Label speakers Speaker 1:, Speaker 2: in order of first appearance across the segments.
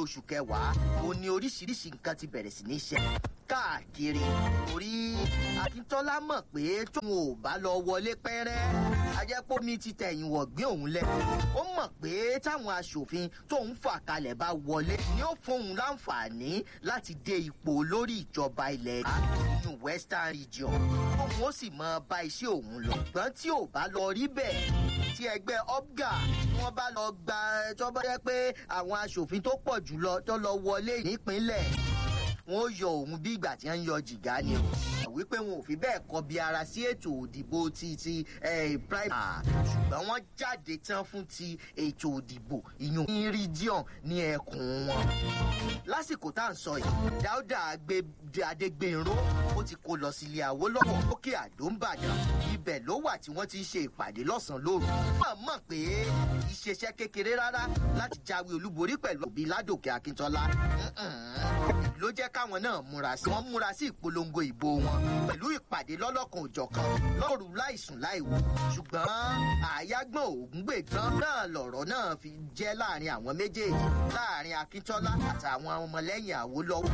Speaker 1: oṣù kẹwàá ó ní oríṣiríṣi nǹkan ti bẹ̀rẹ̀ sí ní ṣe káàkiri torí akíntọ́lá mọ̀ pé tóun ò bá lọ wọlé pẹ́rẹ́ ajẹ́pọ̀ mi ti tẹ̀yìn wọ̀gbìn òun lẹ̀ ó mọ̀ pé táwọn aṣòfin tóun fà kalẹ̀ bá wọlé ni ó fóun láǹfààní láti dé ipò lórí ìjọba ilẹ̀ nínú western region òun ó sì mọ bá iṣẹ́ òun lọ ṣùgbọ́n tí ò bá lọ rí bẹ́ẹ̀ tí ẹgbẹ́ opga tí wọ́n bá lọ gba tó bá yẹ pé àwọn aṣòfin tó pọ̀ jùlọ tó lọ wọlé nípínlẹ̀ wọn ó yọ òun bí ìgbà tí wọn ń yọ jìgá ni o wípé wọn ò fi bẹ́ẹ̀ kọbi ara sí ètò òdìbò ti ti prime ṣùgbọ́n wọ́n jáde tán fún ti ètò òdìbò ìyún ní region ní ẹkùn wọn. lásìkò tá à ń sọ yìí dáúdà adégbènró ó ti kó lọ sílé àwòlọ́wọ́ lókè àdó ń bàdàn ibẹ̀ ló wà tí wọ́n ti ń ṣe ìpàdé lọ́sàn-án lóru. wọ́n mọ̀ pé ìṣeṣẹ́ kékeré rárá láti jáwé olúborí pẹ̀lú òbí ládòkè akíntọ́lá ló jẹ́ káwọn náà múra sí. wọ́n múra sí ìpolongo ìbò wọn pẹ̀lú ìpàdé lọ́lọ́kan òjọ̀kan lọ́rù láìsùn láìwò. ṣùgbọ́n àyágbọ́n ògúngbègbọ́n náà lọ̀rọ̀ náà fi jẹ́ láàrin àwọn méjèèjì láàrin akíntọ́lá àtàwọn ọmọlẹ́yìn àwòlọ́wọ́.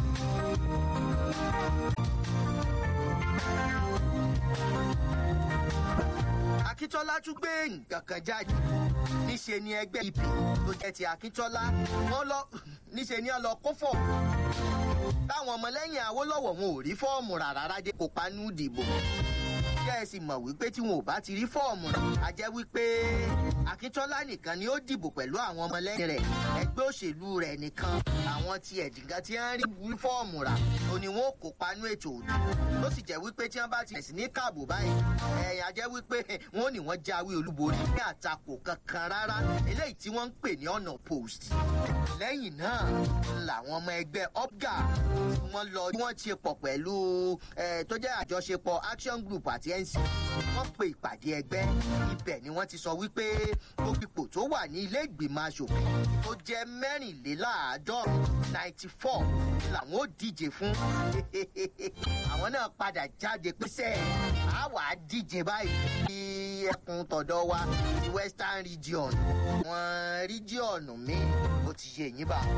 Speaker 1: akíntọ́lá tún gbé nǹkan kan jáde níṣe ni ẹgbẹ́ ip tó jẹ́ ti akíntọ́lá wọ́n lọ níṣe ni wọ́n lọ kó fọ̀ táwọn ọmọlẹ́yìn awólọ́wọ̀ wọn ò rí fọ́ọ̀mù rárá dé kópa nú ìdìbò kẹ́ ẹ sì mọ̀ wípé tí wọn ò bá ti rí fọ́ọ̀mù rẹ̀ a jẹ́ wípé akíntọ́lá nìkan ni ó dìbò pẹ̀lú àwọn ọmọlẹ́yìn rẹ̀ ẹgbẹ́ òṣèlú rẹ̀ nìkan àwọn ti ẹ̀dìgán tí wọ́n rí fọ́ọ̀mù rà tó ni wọ́n kópa nú ètò òdì ló sì jẹ́ wípé tí wọ́n bá ti bẹ̀rẹ̀ sí ní káàbò báyìí ẹ̀yìn a jẹ́ wípé wọ́n ní wọ́n jáwé olúborí ní àtakò kankan rárá eléyìí tí wọ́n ń pè ní ọ̀nà post lẹ́yìn náà làwọn ọmọ ẹgbẹ́ opga wọ́n lọ tí wọ́n ti pọ̀ pẹ̀lú tó jẹ́ àjọṣepọ̀ action group àti nc wọ́n pe ìpàdé ẹgbẹ́ ibẹ̀ ni wọ́n ti sọ wípé gbogbo ipò tó wà ní ilé ìgbìmọ̀ asòfin tó jẹ́ mẹ́rìnléláàádọ́rùn ninety four làwọn ò díje fún àwọn náà padà jáde pẹ́sẹ́ àwa díje báyìí ní ẹkùn tọ̀dọ̀ wa ti western region wọn region mi ó ti yé yín bá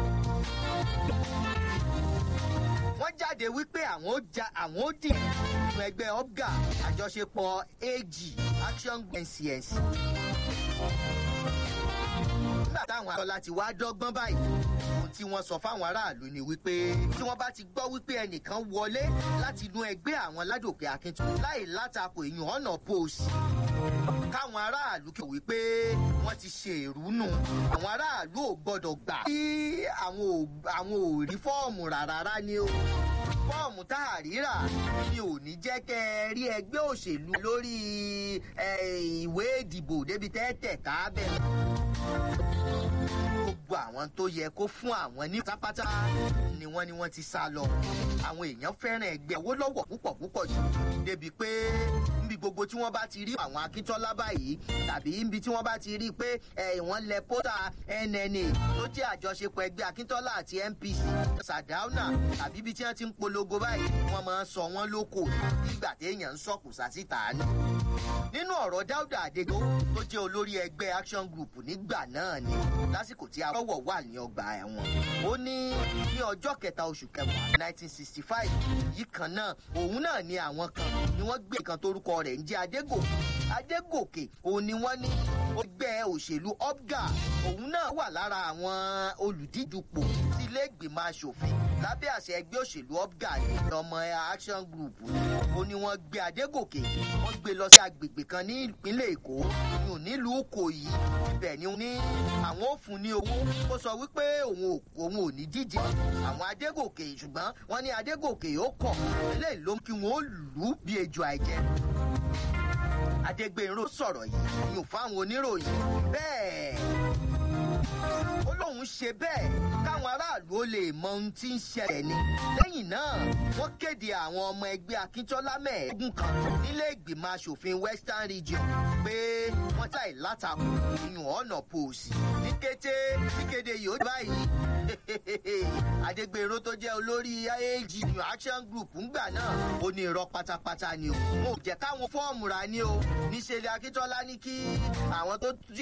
Speaker 1: wọ́n jáde wípé àwọn ó ja àwọn ó dì nínú ẹgbẹ́ opga àjọṣepọ̀ ag action ncs. nígbà táwọn akọ́lá ti wá dọ́gbọ́n báyìí ohun tí wọ́n sọ fáwọn aráàlú ni wípé tí wọ́n bá ti gbọ́ wípé ẹnìkan wọlé láti inú ẹgbẹ́ àwọn ládòkè akíntun láì látakò èèyàn ọ̀nà póòsì káwọn aráàlú kí wípé wọ́n ti ṣe ìrúnú àwọn aráàlú ò gbọ́dọ̀ gbà kí àwọn ò rí fọ́ọ̀mù rárá ni o fọ́ọ̀mù tá a ríra ni ò ní jẹ́ kẹ́ ẹ rí ẹgbẹ́ òṣèlú lórí ìwé ìdìbò débi tẹ́tẹ̀ ká bẹ̀rẹ̀ gbogbo àwọn tó yẹ kó fún àwọn ní pátápátá ni wọ́n ni wọ́n ti sá lọ àwọn èèyàn fẹ́ràn ẹgbẹ́ owó lọ́wọ́ púpọ̀ púpọ̀ jù débi pé níbi gbogbo tí wọ́n bá ti rí àwọn akíntọ́lá báyìí tàbí níbi tí wọ́n bá ti rí i pé wọ́n lẹ pósítà nna tó jẹ́ àjọṣepọ̀ ẹgbẹ́ akíntọ́lá àti npc sàdáúnà tàbí ibi tí wọ́n ti ń polongo báyìí wọ́n máa ń sọ wọ́n lóko nígbà téèyàn ń sọ̀kù sásìtà ni. nínú ọ̀rọ̀ dáúdà àdégó tó jẹ́ olórí ẹgbẹ́ action group nígbà náà ni lásìkò tí awọ́wọ̀ wà ní ọgbà ẹ̀wọ̀n ó ní ní ọjọ́ kẹta oṣù kẹwàá nineteen sixty five yìí kan náà òun náà ni àwọn kan ni wọ́n gbé kan torúkọ rẹ̀ ń jẹ́ adégòkè adégòkè òun ni wọ́n ní ẹgbẹ́ òṣèlú opga òun náà wà lára àwọn olùdíjupò sí ilé ìgbìmọ̀ asòfin lábẹ́ àṣẹ ẹgbẹ́ òṣèlú opga ní ọmọ action group ó ní wọ́n gbé adégòkè wọ́n gbé lọ sí agbègbè kan ní ìpínlẹ̀ èkó ní nílùú kòyí ibẹ̀ ni ní àwọn ò fún ní owó ó sọ wípé òun ò ní díje àwọn adégòkè ṣùgbọ́n wọ́n ní adégòkè ó kọ̀ eléyìí ló ń kí wọ́n lù ú bí ejò àìjẹ́ adégbèrò sọ̀rọ̀ yìí yóò fáwọn oníròyìn bẹ́ẹ̀ ó lóun ṣe bẹ́ẹ̀ káwọn aráàlú ó lè mọ ohun tí ń ṣẹlẹ̀ ni lẹ́yìn náà wọ́n kéde àwọn ọmọ ẹgbẹ́ akíntọ́lá mẹ́ẹ̀ẹ́dógún kan nílé ìgbìmọ̀ asòfin western region pé wọ́n táì látakò ìyún ọ̀nà pòsì ní kété kíkéde yìí ó báyìí adégbèrò tó jẹ́ olórí aag action group ńgbà náà ó ní irọ́ pátápátá ni o wọn ò jẹ́ káwọn fọ́ọ̀mù rà ní o níṣẹ́ ni akíntọ́lá ní kí àwọn tó